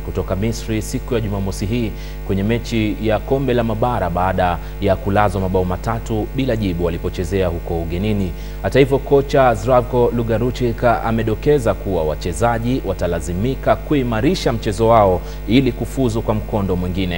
kutoka Misri siku ya Jumamosi hii kwenye mechi ya kombe la mabara baada ya kulazwa mabao matatu bila jibu walipochezea huko ugenini. Hata hivyo, kocha Zdravko Lugaruchik amedokeza kuwa wachezaji watalazimika kuimarisha mchezo wao ili kufuzu kwa mkondo mwingine.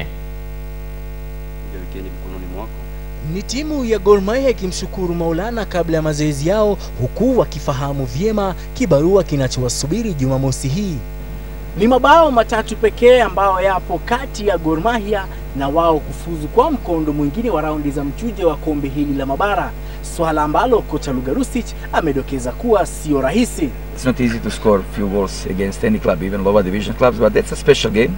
Ni timu ya Gor Mahia ikimshukuru Maulana kabla ya mazoezi yao, huku wakifahamu vyema kibarua kinachowasubiri Jumamosi hii. Ni mabao matatu pekee ambayo yapo kati ya Gor Mahia na wao kufuzu kwa mkondo mwingine wa raundi za mchujo wa kombe hili la mabara, swala ambalo kocha Lugarusic amedokeza kuwa sio rahisi. It's not easy to score few goals against any club, even lower division clubs, but that's a special game.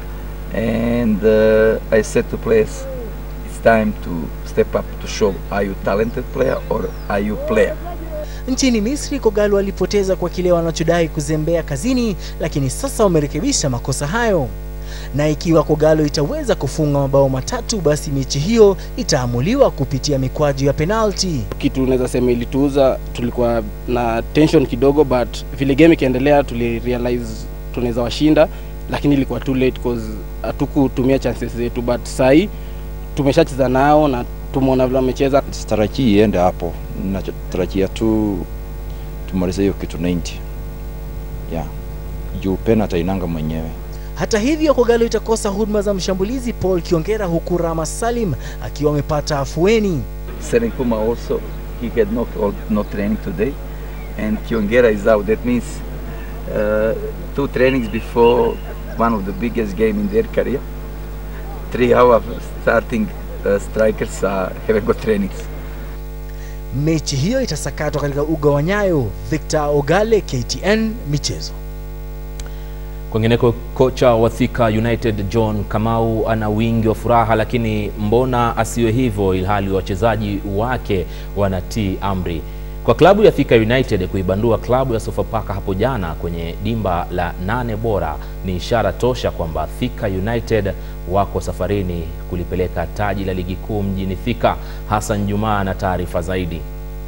And uh, I said to players, it's time to step up to show are you talented player or are you player. Nchini Misri, Kogalo walipoteza kwa kile wanachodai kuzembea kazini, lakini sasa wamerekebisha makosa hayo, na ikiwa Kogalo itaweza kufunga mabao matatu, basi mechi hiyo itaamuliwa kupitia mikwaju ya penalti. Kitu unaweza sema ilituuza, tulikuwa na tension kidogo, but vile game ikiendelea, tuli realize tunaweza washinda, lakini ilikuwa too late cause hatukutumia chances zetu, but sahi tumeshacheza nao na tumeona vile wamecheza. Sitarajii iende hapo, natarajia tu tumalize hiyo kitu 90 yeah. Juu penalty inanga mwenyewe. Hata hivyo, Kogalo itakosa huduma za mshambulizi Paul Kiongera, huku Rama Salim akiwa amepata afueni. Seren Kuma also, he had no, no training today and Kiongera is out. That means uh, two trainings before one of the biggest game in their career. Three hours starting uh, strikers uh, haven't got trainings. Mechi hiyo itasakatwa katika uga wa Nyayo. Victor Ogale, KTN Michezo. Kwingineko, kocha wa Thika United John Kamau ana wingi wa furaha, lakini mbona asiwe hivyo ilhali wachezaji wake wanatii amri? Kwa klabu ya Thika United kuibandua klabu ya Sofapaka hapo jana kwenye dimba la nane bora ni ishara tosha kwamba Thika United wako safarini kulipeleka taji la ligi kuu mjini Thika. Hassan Jumaa na taarifa zaidi.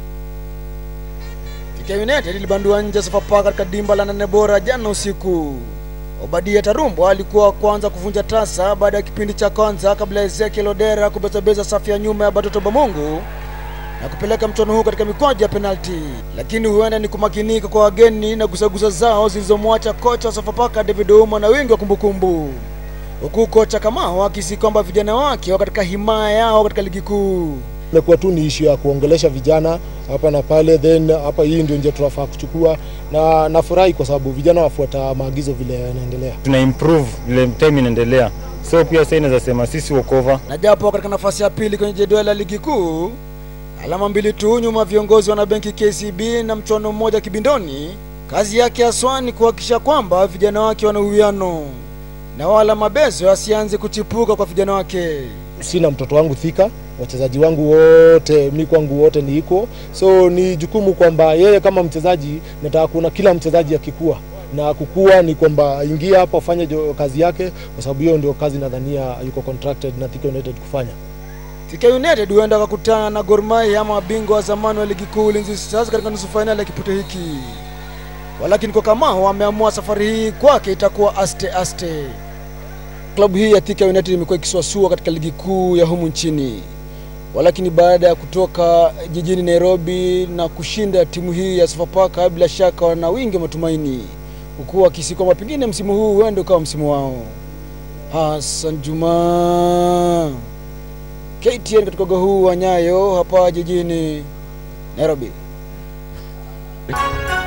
Thika United ilibandua nje Sofapaka katika dimba la nane bora jana usiku. Obadia Tarumbo alikuwa wa kwanza kuvunja tasa baada ya kipindi cha kwanza kabla ya Ezekiel Odera kubezabeza safu ya nyuma ya Batoto Bamungu na kupeleka mchuano huu katika mikwaju ya penalti, lakini huenda ni kumakinika kwa wageni na gusagusa zao zilizomwacha kocha wa Sofapaka David Ouma na wingi wa kumbukumbu, huku kocha Kamau akisi kwamba vijana wake wako katika himaya yao katika ligi kuu. Imekuwa tu ni ishu ya kuongelesha vijana hapa na pale, then hapa hii ndio njia tunafaa kuchukua, na nafurahi kwa sababu vijana wafuata maagizo vile yanaendelea. Tuna improve vile time inaendelea, so pia sasa inaweza sema sisi wokova, na japo katika nafasi ya pili kwenye jedwali la ligi kuu alama mbili tu nyuma viongozi wana benki KCB na mchuano mmoja kibindoni. Kazi yake haswa ni kuhakikisha kwamba vijana wake wana uwiano na wala mabezo asianze kuchipuka kwa vijana wake. Sina mtoto wangu Thika, wachezaji wangu wote mi kwangu wote ni iko, so ni jukumu kwamba yeye kama mchezaji, nataka kuona kila mchezaji akikua na kukua ni kwamba ingia hapa ufanye kazi yake, kwa sababu hiyo ndio kazi nadhania yuko contracted na Thika United kufanya. Thika United huenda wakakutana na Gor Mahia ama mabingwa wa zamani wa ligi kuu Ulinzi Stars katika nusu fainali ya kipute hiki, walakini kwa Kamau ameamua safari hii kwake itakuwa aste aste. Klabu hii ya Thika United imekuwa ikisuasua katika ligi kuu ya humu nchini, walakini baada ya kutoka jijini Nairobi na kushinda timu hii ya Sofapaka, bila shaka wana wingi wa matumaini, huku wakisi kwamba pengine msimu huu huenda ukawa msimu wao. Hassan Juma KTN katika uga huu wa Nyayo hapa jijini Nairobi.